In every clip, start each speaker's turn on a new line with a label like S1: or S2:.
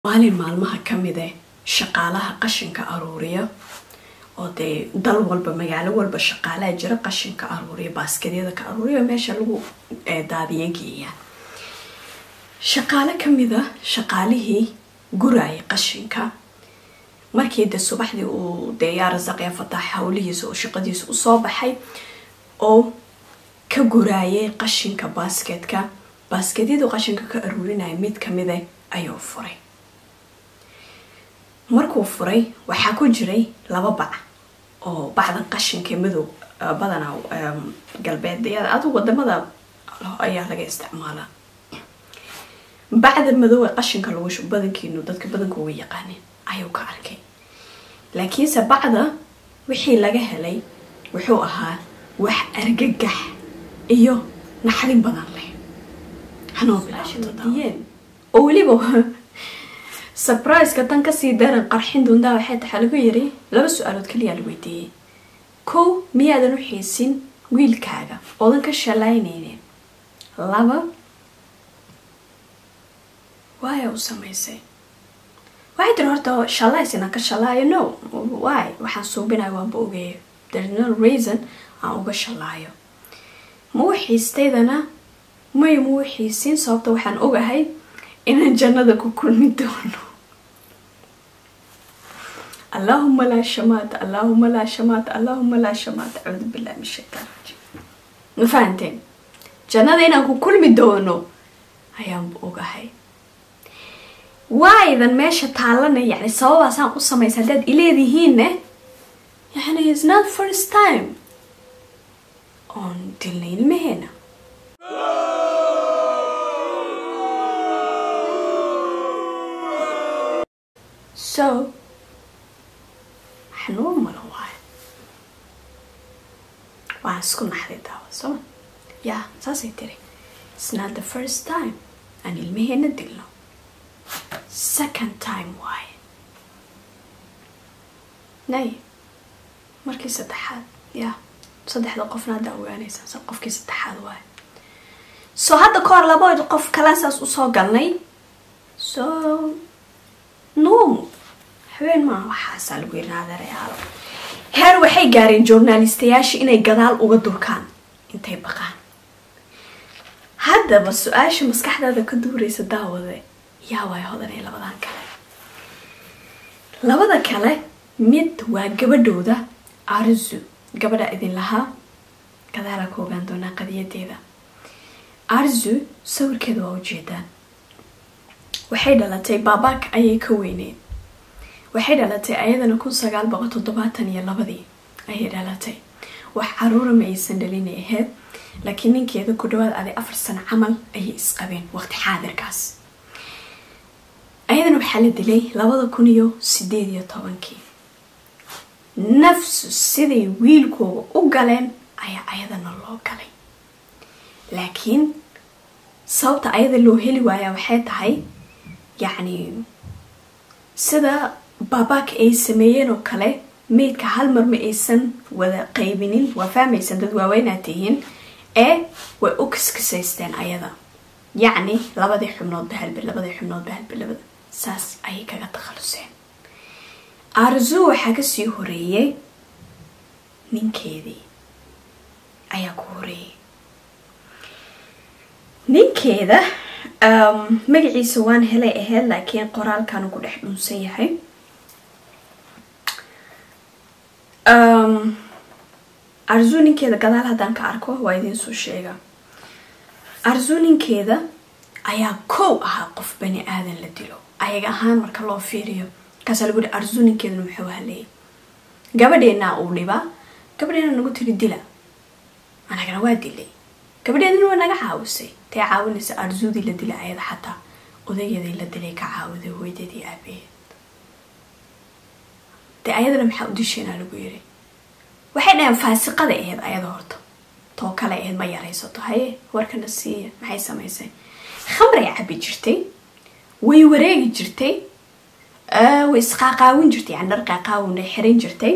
S1: maalin maalmaha ka mide shaqaalaha qashinka aruuriya oo dee dal walba magaalo walba shaqaalaha jira qashinka aruuriya baaskadyada ka aruuriya meesha lagu daadiya geeya shaqaale kamida shaqaalihii guraya qashinka markii de subaxdii uu dee yaa rasaqya fatax howlihiisa oo shaqadiisa usoo baxay oo ka guraayay qashinka baasketka baaskedyadu qashinka ka aruurinaya mid kamida ayuu furay markuu furay waxaa ku jiray laba bac oo bacda qashinka madow badanaa galbeedyada adu wadamada ayaa laga isticmaalaa bacda madow ee qashinka lagu shubo badankiinu dadka badankooga yaqaanin ayuu ka arkay laakiinse bacda wixii laga helay wuxuu ahaa wax argagax iyo naxdin badan leh hanoobilaashadiyeen oo weliba surpriseka tan kasii daran qarxin doontaa waxay taxa lagu yiri laba su-aalood kaliyaa la weydiiyey kow miyaadan u xiisin wiilkaaga oodan ka shalaynaynin laba waaya u samaysay waxay tiri horta shalays inaan ka shalaayo no wy waxaan suubinayo waanba ogeeyo there's no reason aan uga shalaayo ma u xiistaydana may ma u xiisin sababta waxaan ogahay inaan jannada ku kulmi doono allahuma laa shamaata allahuma laa shamaata allahuma laa shamaata acuudu billahi min shaytaan rajiim ma fahanteen jannada inaan ku kulmi doono ayaanba ogahay waaydan meesha taalana yani sababaasaan u samaysa haddaad ileedihiinne yani is not first time oon dilnay ilmaheena so xanuun malo waayo waan isku naxday daawa sooma ya saasay tiri it's not the first time aan ilmaheena dilno second time waaye nay markii saddexaad ya saddexda qofna haddaa ogaanaysaa qofkii saddexaad waaye so hadda ka hor laba qof kale saas usoo galnay so nuum habeen maa waxaasaa lagu yiri adeerayaalo heer waxay gaareen journalistayaasha inay gadaal uga durkaan intay baqaan haddaba su-aasha maskaxdaada ka duuraysa daawade yaa waay hodanay labadan kale labada kale mid waa gabadhooda arzu gabadha idin lahaa gadaala ka ogaan doonaa qadiyadeeda arzu sawirkeeda waa ujeedaan waxay dhalatay baabaak ayay ka weyneed waxay dhalatay ayadana kun sagaal boqol toddobaatan iyo labadii ayay dhalatay wax caruura ma aysan dhalinay ahayd laakiin ninkeeda ku dhawaad aday afar sano camal ayay isqabeen waqti xaadirkaas ayadana waxaa la dilay labada kun iyo sideed iyo tobankii nafsu siday wiilkooga u galeen ayaa ayadana loo galay laakiin sababta ayada loo heli waayaa waxay tahay yacni sida baabaaka ay sameeyeen oo kale meydka hal mar ma aysan wada qaybinin waa fahmaysan dad waaweynaa tihiin ee way u kiskisaysteen ayada yacni labadii xubnoodba halbe labadii xubnoodba halbe labada saas ayay kaga takhaluseen arzu waxaa kasii horeeyay ninkeedii ayaa ku horeeyay ninkeeda magaciisa waan helay ahayd laakiin qoraalkan ku dhex dhunsan yahay arzu ninkeeda gadaal haddaan ka arko waa idiinsoo sheega arzu ninkeeda ayaa kow ahaa qof bani aadan la dilo ayaga ahaan marka loo fiiriyo markaasaa lagu yihi arzu ninkeeduna muxuu haleeyay gabadheennaa uu dhibaa gabadheena nagu tiri dila anagana waa dilay gabadheedana waa naga caawisay tay caawinaysa arzudii la dilay ayada xataa odageedii la dilay ka caawiday hooydadii aabaheed dee ayadana maxaa u disheenaa lagu yiri waxay dhaheen faasiqada ahayd ayada horta too kale ahayd ma yaraysato haye warkana siiya maxay samaysay khamray cabi jirtay way wareegi jirtay way isqaaqaawin jirtay yani dhar qaaqaawin ay xiran jirtay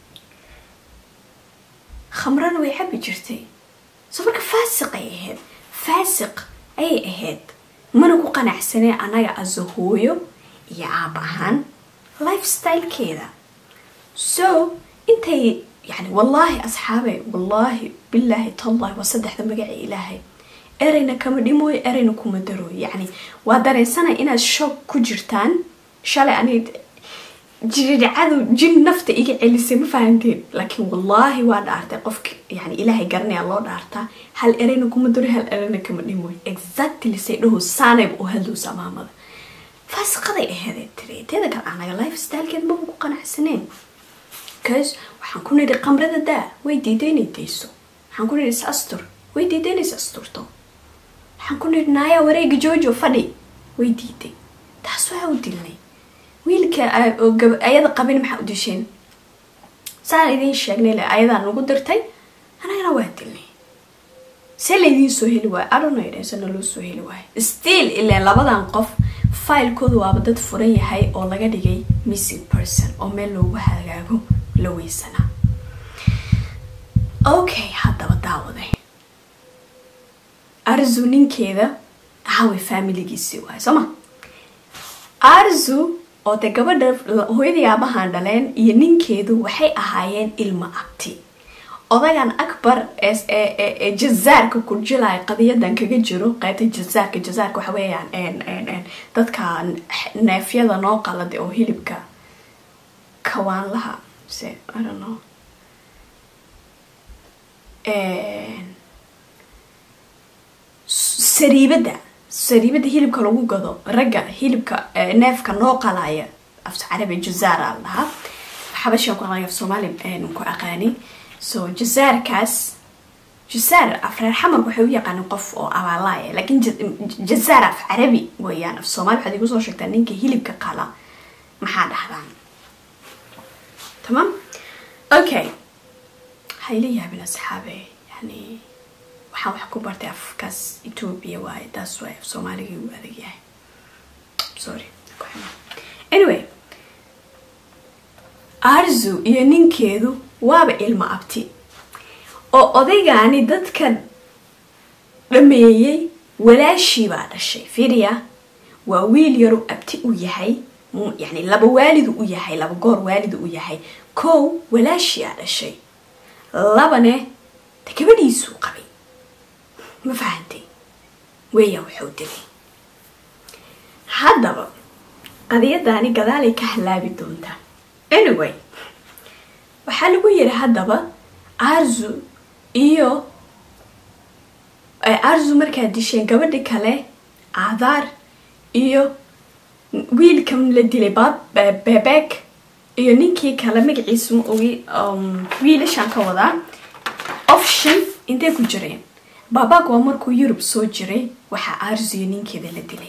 S1: khamrana way cabi jirtay so marka faasiqay ahayd faasiq ayay ahayd mana ku qanacsaneen annaga aso hooyo iyo aaba ahaan lifestylekeeda so intay yani wallaahi asxaabe wallaahi bilaahi tallahi waa saddexda magaca ilaahay ereyna kama dhimooyo ereyna kuma darooyo yacni waa dareensanay inaad shoog ku jirtaan shalay ani jiriricadu jin nafta iga celisay ma fahanteen laakiin wallaahi waa dhaartay qofka yani ilaahay garanaya loo dhaartaa hal ereyna kuma daro hal ereyna kama dhimooyo exactly say dhaho saanayba u hadlowsa maamada faasiqaday aheedee tiri teeda kale anaga life stylekeed maba ku qanacsaneen bcause waxaan ku nidhi qamrada daa way diiday inay dayso waxaan ku nidhi is astur way diiday inay is asturto waxaan ku nidhi naayaa wareega joojo fadhi way diiday taas waa u dilnay wiilka ayada qabin maxaa u disheen saan idiin sheegnay le ayadaa nagu dirtay anagana waa dilnay see laydiin soo heli waayo adhonaydsana loo soo heli waayo still ilaa labadan qof failkooda waaba dad furan yahay oo laga dhigay missing person oo meel loogu hagaago la weysanaa okay haddaba daawaday arzu ninkeeda hawe familigiisii waayo soo ma arzu oo dee gabadha hooyadii aabahan dhaleen iyo ninkeedu waxay ahaayeen ilmo abti odagan akbar ee jazaarka ku jilaya qadiyadan kaga jiro qaybta jazaarka jazaarka waxa weeyaan dadka neefyada noo qalada oo hilibka kawaanlaha se i don't know sariibada sariibada hilibka lagu gado ragga hilibka neefka noo qalaya af carabi jazaara la dhahaa xabashan ku aqaani af soomaali ku aqaani so jazaarkaas jazaar af reer xamarka waxay u yaqaanin qof oo abaalaaya laakiin jazaar af carabi weeyaan af soomaali waxaad igu soo sheegtaa ninka hilibka qala maxaa dhahdaan tamam okay hayla yaabin asxaabe yani waxaan wax ku bartay afkaas ethoobia waaye taas waay af soomaaligii uu adag yahay sorry anyway arzu iyo ninkeedu waaba ilmo abti oo odaygaani dadka dhameeyey walaashii baa dhashay firia waa wiil yaru abti u yahay yani laba waalidu u yahay laba goor waalidu u yahay kow walaashii aa dhashay labane de gabadhiisuu qabay ma fahantay weeyaa wuxuu dilay haddaba qadiyadaani gadaalay ka halaabi doontaa anyway waxaa lagu yiri haddaba arzu iyo arzu markaa disheen gabadhi kale aadaar iyo wiilkan la dilay bebek iyo ninkii kale magaciisa ma ogi wiilashaan ka wadaa option intay ku jireen baabak waa markuu yurub soo jiray waxaa arzu iyo ninkeeda la dilay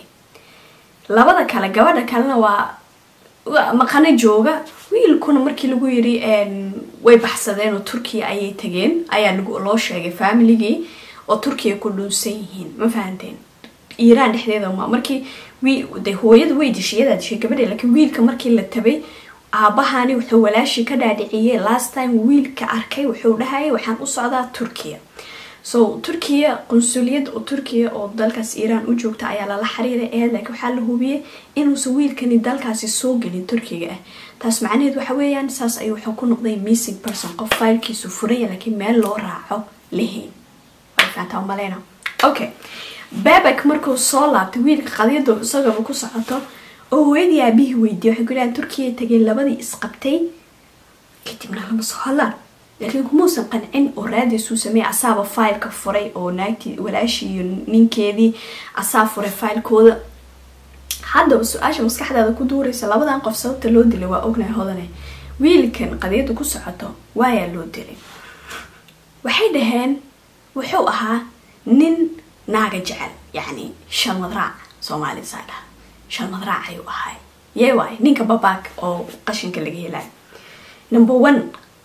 S1: labada kale gabadha kalena waa maqano jooga wiilkuna markii lagu yiri way baxsadeen oo turkiya ayay tageen ayaa loo sheegay familigii oo turkiya ku dhunsan yihiin ma fahanteen iiraan dhexdeeda ma markii de hooyada way dishay iyadaa dishay gabadha laakiin wiilka markii la tabay aabahani wuxuu walaashii ka dhaadhiciyey last time wiilka arkay wuxuu dhahayay waxaan u socdaa turkiya so turkiya qunsuliyad oo turkiya oo dalkaas iiraan u joogta ayaa lala xiriiray eed laakiin waxaa la hubiyey inuusan wiilkani dalkaasi soo gelin turkiga ah taas macnaheed waxa weeyaan saas ayuu wuxuu ku noqday missing person qof faylkiisu furaya laakiin meel loo raaco lahayn way fahantaa umaleyna okay babak markuu soo laabtay wiilka qadiyadu isagaba ku socoto oo hooyadii aabihii weydiiyay waxay ku dhahaan turkiya tageen labadii isqabtay kadibna lama soo hadlaan laakiin kumuusan qancin oo raadiisuu sameeyay asaaba faylka furay oo naagtii walaashii iyo ninkeedii asaa furay faylkooda haddaba su-aasha maskaxdaada ku duuraysa labadan qof sababta loo dilay waa ognahay hodane wiilkan qadiyada ku socoto waayaa loo dilay waxay dhaheen wuxuu ahaa nin naaga jecel yacni shalmad raac soomaalida saa dhaha shalmad raac ayuu ahay yee waay ninka babaak oo qashinka laga helayo number one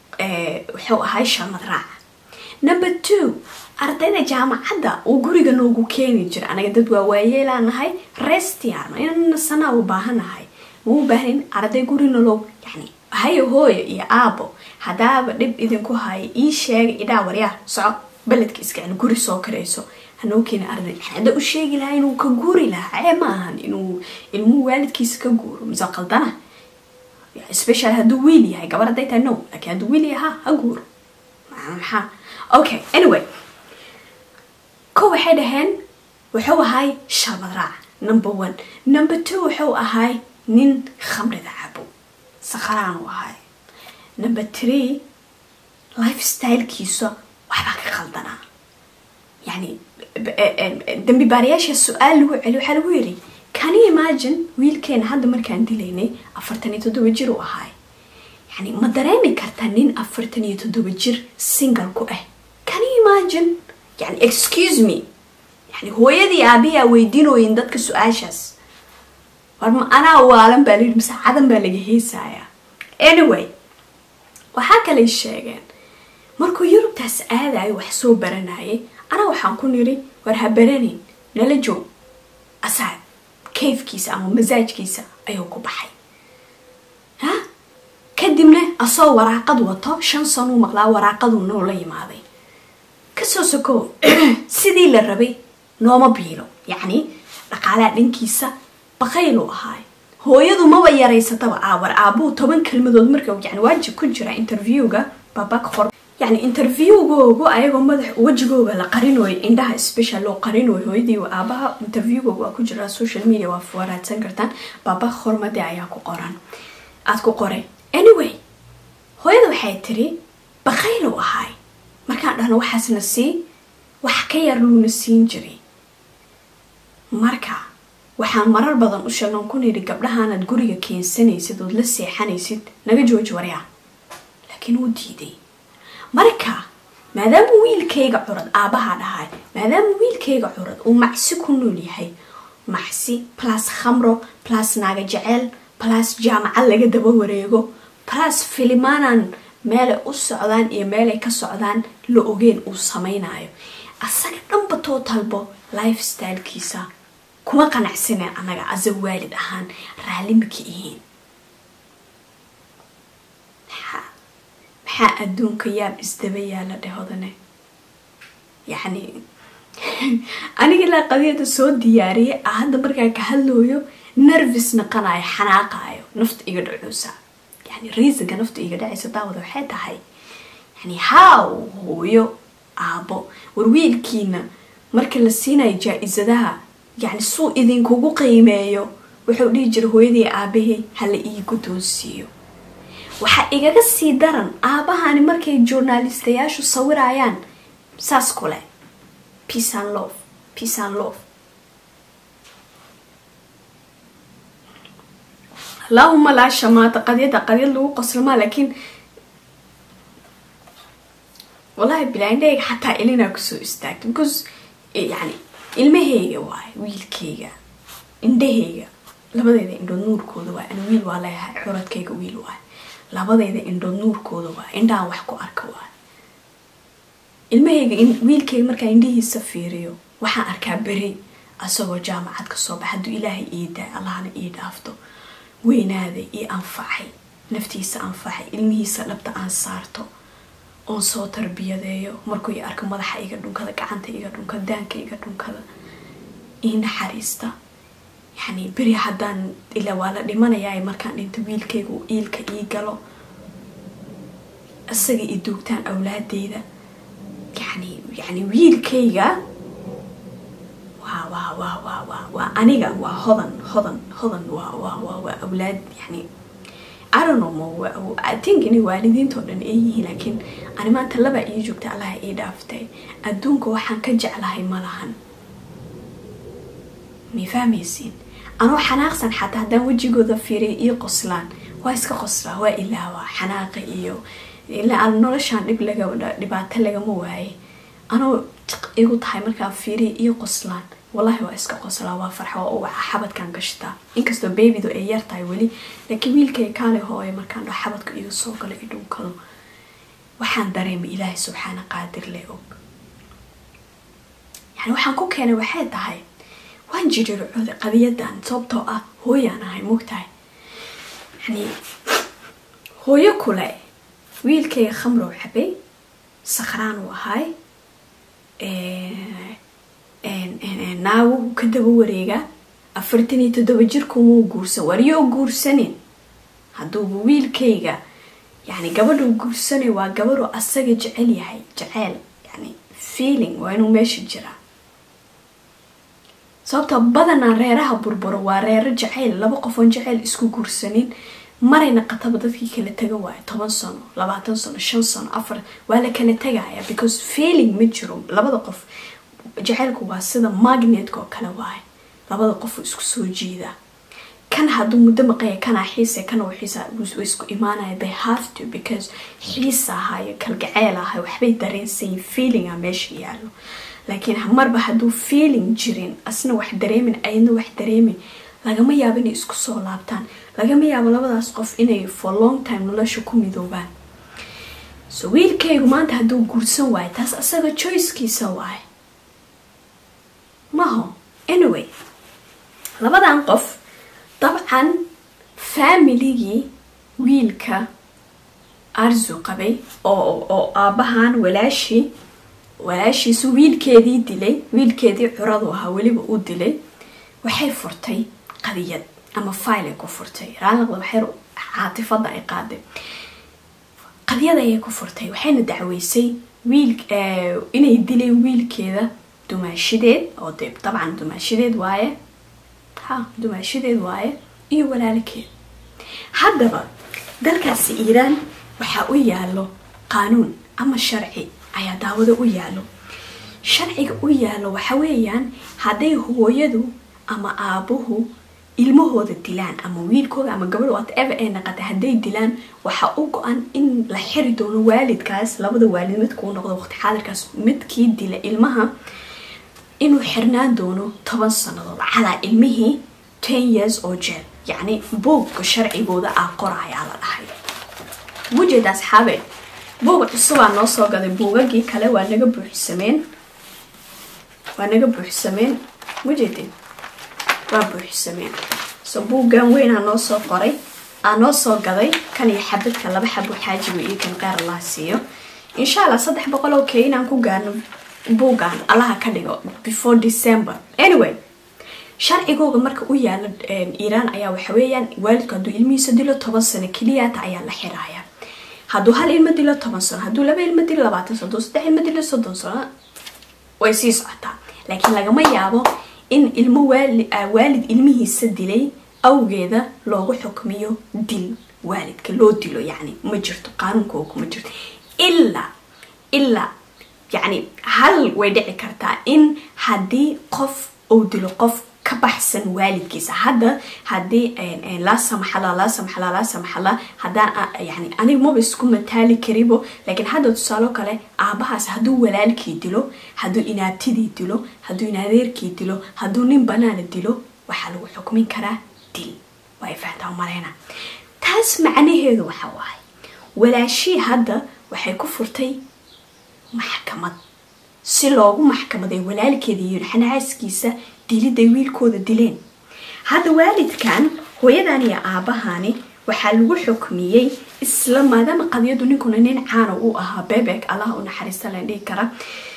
S1: wuxuu ahay shalmad raac number two ardayda jaamacadda uu guriga noogu keeni jira anaga dad waa waayeelaanahay restiarno inana sanaa u baahanahay ma u baahanin arday gurina loo yani hayo hooyo iyo aabo haddaaba dhib idinku haya ii sheega idhaa waryaar soco beledka iska cel guri soo karayso hanoo keeni arday hadda u sheegi lahaa inuu ka guuri lahaa cee ma ahan inuu ilmuhu waalidkiisa ka guuro mise qaldana special hadduu wiil yahay gabar hadday tahay no laakiin hadduu wiil yahay ha ha guuro maxaa okay anyway ko waxay dhaheen wuxuu ahay shabad raac number one number two wuxuu ahay nin khamrida cabo sakharaan u ahay number three lifestylekiisa waxbaa ka khaldanaa yani dambi baarayaasha su-aal lagu celi waxaa lagu yiri can you imagine wiilkeena hadda markaan dilaynay afartan iyo toddoba jir u ahay yani ma dareemi kartaa nin afartan iyo toddoba jir single ku ah can you imagine yani excuse me yani hooyadii aabiyaa weydiinooyin dadka su-aashaas war ma anaa waalan baa layidhi mise cadan baa laga heesayaa anyway waxaa kalay sheegeen markuu yurubtaas aadayo wax soo baranayay anaa waxaan ku niri war ha baranin nala joog asaa kayfkiisa ama masaajkiisa ayuu ku baxay ha kadibna asoo waraaqad wato shan sanuu maqlaa waraaqaduu noola yimaaday kasoo sokow sidii la rabay nooma biilo yacni dhaqaalaha dhankiisa baqaylu ahaay hooyadu maba yaraysataba aawar aabuu toban kelmadood marka yani waajib ku jira interviewga babak hor yani interviewgoogu ayagoo madax wejigooga la qarinooyo indhaha special loo qarinooyo hooyadii aabaha interviewgooga waa ku jira social media waa waraadsan kartaan babak hormade ayaa ku qoran aada ku qoray anyway hooyada waxay tiri baqaylu ahaay markaan dhahno waxaasna sii wax ka yar luuna siin jiray marka waxaan marar badan u sheegnan ku nidhi gabdhahaanaad guriga keensanaysid ood la seexanaysid naga jooji waryaa laakiin wuu diiday marka maadaama wiilkayga curad aabaha dhahay maadaama wiilkayga curad uu macsi ku nool yahay macsi plus khamro plus naaga jeceel plus jaamacad laga daba wareego plus filimaanaan meelay u socdaan iyo meelay ka socdaan la ogeen uu samaynayo asaga dhanba tootalbo lifestylekiisa kuma qanacsaneen annaga asa waalid ahaan raalli maka ihiin maxaa maxaa adduunka yaab isdaba yaala dhehodane yacni aniga ilaa qadiyada soo diyaariyay a hadda markaa ka hadlooyo nervis naqanayo xanaaqaayo nafta iga dhacoosa yani reasonka nafta iga dhacaysa daawada waxay tahay yani haaw hooyo aabo war wiilkiina marka la siinayo jaa-isadaha yani suu idinkugu qiimeeyo wuxuu dhihi jira hooyadii aabahey hala ii guddoonsiiyo waxaa igaga sii daran aabahani markay journalistayaashu sawirayaan saas kule peace and love peace and love allahuma laa shamaata qadyada qadyad lagu qoslmaa laakiin wallahi bilaindhayga xataa ilinaa kusoo istaagta because yani ilmahayga waay wiilkayga indhahayga labadeyda indhood nuurkooda waay ana wiil waa leeyahay xuradkayga wiil waay labadeyda indhood nuurkooda waay indhahan wax ku arka waay ilmahayga wiilkayga markaa indhihiisa fiiriyo waxaan arkaa beri asagoo jaamacad ka soo baxa hadduu ilaahay ii daay allahna ii dhaafto weynaaday ii anfacay naftiisa anfacay ilmihiisa dhabta aan saarto oon soo tarbiyadeeyo markuu i arko madaxa iga dhunkada gacanta iga dhunkada daanka iga dhunkada ii naxariista yani beri haddaan ilaa waa la dhimanayaa markaan dhinto wiilkayga uu iilka ii galo isaga i duugtaan awlaadeyda yani yani wiilkayga waa waa waa waa waa waa aniga waa hodan hodan hodan waa waa waa waa awlaad yani I don't know I think inay waalidiintoo dhan ay yihiin laakiin ani maanta labaa ii joogta allaha ii dhaaftay adduunka waxaan ka jeclahay ma lahan may fahmaysiin anoo xanaaqsan xataa haddaan wejigooda fiiriya ii qoslaan waa iska qoslaa waa ilaawaa xanaaqa iyo ilaa aan noloshaan dhib laga dhibaato lagama waaye anoo jiq igu tahay markaan fiiriya ii qoslaan wallahi waa iska qoslaa waa farxa waa u waca xabadkan gashtaa inkastoo beebidu ay yar tahay weli laakiin wiilkay kaale hooya markaan dho xabadka iga soo galo i dhunkado waxaan dareemay ilaahay subxaana qaadir le og yani waxaan ku keenay waxay tahay waan jiriircooday qadiyadan sababtoo ah hooyaan ahay mogtahay yani hooyo kule wiilkayga khamrow cabay sakhraan uu ahay naaguhu ka daba wareegaa afartan iyo toddoba jirkumuu guursan wariyoo guursanin hadduuba wiilkayga yani gabadhuu guursanay waa gabadhuu asaga jecel yahay jeceyl yani feeling waa inuu meesha jiraa sababta badanaa reeraha burburo waa reero jaceyl laba qofoon jaceyl isku guursanin marayna qataba dadkii kala taga waayo toban sano labaatan sano shan sano afar waa la kala tegaya because feeling ma jiro labada qof jaceylku waa sida magnetka oo kale waayo labada qofu isku soo jiida kan hadduu muddo maqaya kanaa xiise kana xiisa way isku imaanaya they have to because xiisa ahayo kalgaceel ahayo waxbay dareensayin feelinga meesha yaalo laakiin marba hadduu feeling jirin asna wax dareemin ayadna wax dareemin lagama yaabo inay isku soo laabtaan lagama yaabo labadaas qof inay for long time nolosha ku midoobaan so wiilkaygu maanta hadduu guursan waayo taas asaga choicekiisa waayo maho anyway labadan qof dabcan faamiligii wiilka arzu qabay oo oo aabbahan walaashii walaashiisu wiilkeedii dilay wiilkeedii curadu ahaa weliba u dilay waxay furtay qadiyad ama file ay ku furtay raalaqda waxay caatifada ay qaaday qadiyad ayay ku furtay waxayna dacweysay wiil inay dileen wiilkeeda dumaashideed oo de dabcan dumaashideed waaye ha dumaashideed waaye iyo walaalkeed haddaba dalkaasi iiraan waxaa u yaalo qaanuun ama sharci ayaa daawado u yaalo sharciga u yaalo waxa weeyaan hadday hooyadu ama aabuhu ilmahooda dilaan ama wiilkooda ama gabadh whatever ay naqata hadday dilaan waxaa u go-an in la xiri doono waalidkaas labada waalid midkuu noqdo waqti xaadirkaas midkii dila ilmaha inuu xirnaan doono toban sanadood calaa ilmihii ten years oo jeel yacni buugga sharcigooda ah qorayaa la dhahay wujeeda asxaabe buug cusubaa noo soo gaday buugagii kale waa naga buuxsameen waa naga buuxsameen wujeedeen waa buuxsameen so buuggan weynaa noo soo qoray aa noo soo gaday kan iyo xabadka laba xabo xaajiga iyo kan qeyr allaha siiyo insha allah saddex boqol oo kee inaan ku gaarno buuggan allaha ka dhigo before december anyway sharcigooga marka u yaala iiraan ayaa waxa weeyaan waalidku hadduu ilmihiisa dilo toban sano keliyaata ayaa la xiraaya hadduu hal ilmo dilo toban sano hadduu laba ilmo dilo labaatan sano hadduu saddex ilmo dilo soddon sano way sii socotaa laakiin lagama yaabo in ilmo waalid ilmihiisa dilay awgeeda loogu xukmiyo dil waalidka loo dilo yacni ma jirto qaanuunkooga ma jirto ilaa ilaa yacni hal way dhici kartaa in haddii qof uu dilo qof ka baxsan waalidkiisa hadda haddii laa samaxala laa samaxala laa samaxala haddaan yani aniga maba isku mataali karibo laakiin hadda tusaalo kale aabahaas hadduu walaalkii dilo hadduu inaabtidii dilo hadduu inadeerkii dilo hadduu nin banaana dilo waxaa lagu xukmin karaa dil waa fahantaa mareyna taas macnaheedu waxa waaye walaashii hadda waxay ku furtay maxkamad si loogu maxkamaday walaalkeeda iyo xanaaskiisa diliday wiilkooda dileen hadda waalidkan hooyadan iyo aabahani waxaa lagu xukmiyey isla maadaama qadiyadu ninkuna nin caana uu ahaa bebek allaha u naxariista la dhihi kara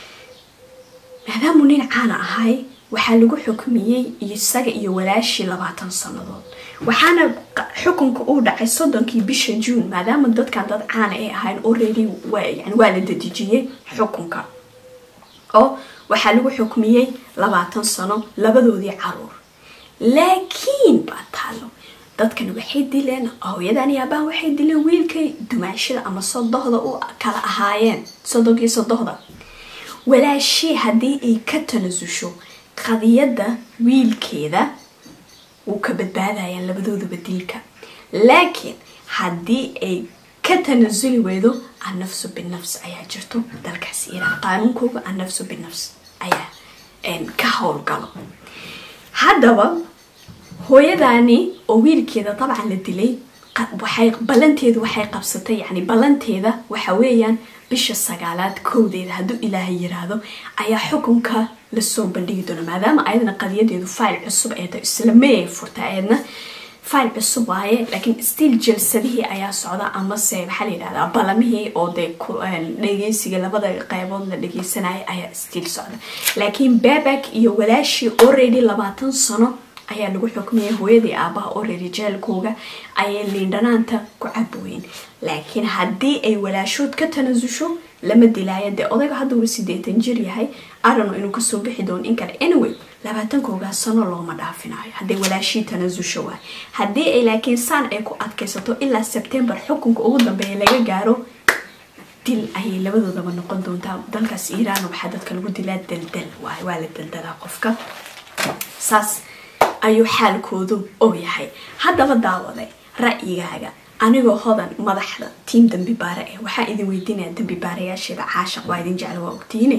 S1: maadaamuu nin caana ahay waxaa lagu xukmiyey isaga iyo walaashii labaatan sanadood waxaana xukunka uu dhacay soddonkii bisha juun maadaama dadkan dad caana ay ahayn already yani waa la dadejiyey xukunka oo waxaa lagu xukmiyey labaatan sano labadoodii caruur laakiin baa taalo dadkan waxay dileen hooyadan iyo aabbahan waxay dileen wiilkay dumaashada ama sodohda u kala ahaayeen sodonkii sodohda walaashii haddii ay ka tanasusho qadiyadda wiilkeeda wuu ka badbaadayaan labadooduba dilka laakiin haddii ay ka tanasuli weydo annafsu binafs ayaa jirto dalkaas iiraan qaanuunkooga annafsu binafs ayaa ka howlgalo haddaba hooyadaani oo wiilkeeda dabcan la dilay waxay ballanteedu waxay qabsatay yani ballanteeda waxa weeyaan bisha sagaalaad kowdeeda hadduu ilaahay yiraahdo ayaa xukunka lasoo bandhigi doona maadaama ayadana qadiyadeedu fayl cusub ee isla may ay furta ayadna file cusub waaye laakiin still jalsadihii ayaa socda amase maxaa la yidhahdaa balamihii oo dee dhegeysiga labada qeybood la dhegeysanaya ayaa still socda laakiin babak iyo walaashii already labaatan sano ayaa lagu xukmiyay hooyadii aabaha already jeelkooga ayay liindhanaanta ku cabooyin laakiin haddii ay walaashood ka tanasusho lama dilaayo dee odayga hadda uu sideetan jir yahay arano inuu kasoo bixi doono in kale anyway labaatankoogaa sano looma dhaafinayo hadday walaashii tanasusho waay haddii ay laakiin saan ay ku adkaysato ilaa sebtembar xukunka ugu dambeeya laga gaaro dil ayay labadoodaba noqon doontaa dalkaas iiraan waxaa dadka lagu dilaa daldal waay waa la daldalaa qofka saas ayuu xaalkoodu og yahay haddaba daawaday ra'yigaaga anigoo hodan madaxda tiim dambi baare eh waxaa idin weydiinaya dambi baarayaasheeda caashaq waa idin jecla waa ogtiine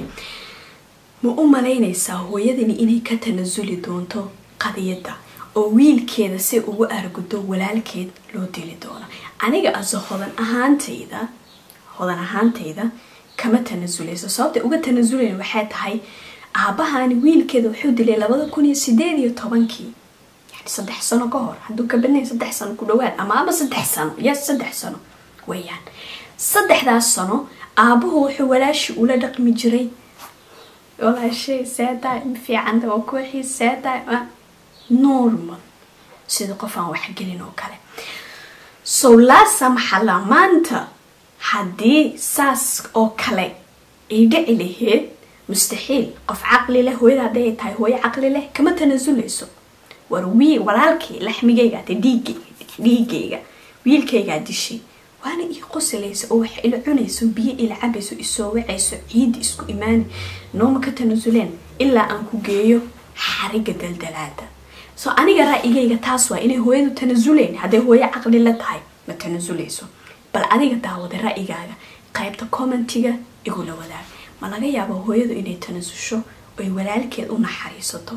S1: ma u malaynaysaa hooyadani inay ka tanasuli doonto qadiyadda oo wiilkeeda si ugu argudo walaalkeed loo dili doono aniga ase hodan ahaantayda hodan ahaantayda kama tanasulayso sababta uga tanasulayn waxay tahay aabahani wiilkeeda wuxuu dilay labada kun iyo sideed iyo tobankii yani saddex sano ka hor hadduu ka badnay saddex sano ku dhawaad ama ama saddex sano yes saddex sano weeyaan saddexdaas sano aabuhu wuxuu walaashi ula dhaqmi jiray walaashay seedaay fiicanta waa kooxii seedaay normal sida qof aan waxgelin oo kale so laa samaxala maanta haddii saas oo kale ay dhici laheyd mustaxiil qof caqli leh hooyada hadday ay tahay hooyo caqli leh kama tanasulayso war wiil walaalkii laxmigayga ate dhiig dhiigayga wiilkaygaa dishay waana ii qosalaysa oo wax ila cunayso biyo ila cabayso isoo wacayso ciidi isku imaani nooma ka tanasuleen ilaa aan ku geeyo xariga daldalaada so aniga ra'yigayga taas waa inay hooyadu tanasuleyn hadday hooyo caqli la tahay ma tanasulayso bal adiga daawada ra'yigaaga qaybta commentiga igula wadaag ma laga yaabo hooyadu inay tanasusho oy walaalkeed u naxariisato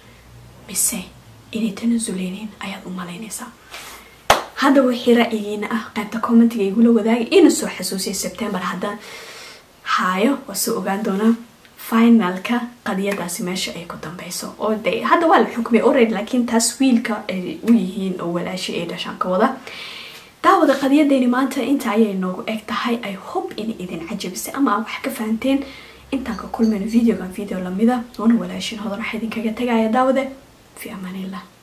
S1: mise inay tanasuleynin ayaad u malaynaysaa hadda wixii ra'yigiina ah qaybta commentiga igula wadaagay ina soo xasuusiyay sebtembar haddaan haayo waa soo ogaan doonaa finalka qadiyadaasi meesha ay ku dambeyso oo de hadda waa la xukmay already laakiin taas wiilka ay u yihiin oo walaashi ay dhashaan ka wada daawada qadiyadeyni maanta inta ayay noogu eg tahay i hope inay idin cajabisay ama aa wax ka fahanteen intaan ka kulmayno videogan video lamida oona walaashin hodan waxaa idinkaga tagaya daawade fi amaan illah